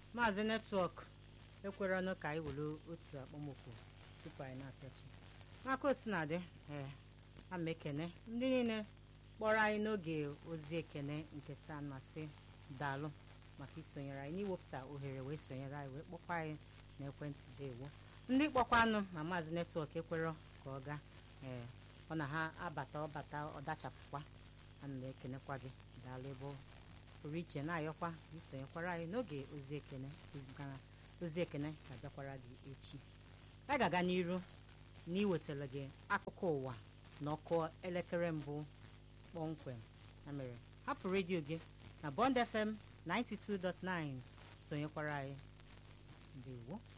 maazị netwọk ekwerenụ ka anyị were otu akpọmokwu tupu anyị na-apịachi n'aka osinadị ee ama ekene ndị niile kpọrọ anyị n'oge ozi ekene nke taa masị daalụ maka isonyere anyị n'iwepụta ohere wee sonyere anyị wee kpọkwa anyị na ekwentị dewo ndị kpọkwanụ na maazị netwọk ekwerọ ka ọ gaa ee ọ na ha abata ọbata ọdachapụkwa ana m ekenekwa gị daalụ ebe pụrụ iche na-ayọkwa isonyekwara anyị n'oge ozi ekene ozi ekene ga-abịakwara gị echi anyị ga-aga n'iru na iwetara gị akụkọ ụwa na ọkụ elekere mbụ kpọmkwem ya mere hapụ redio gị na Bond FM 92.9 sonyekwara anyị ndewo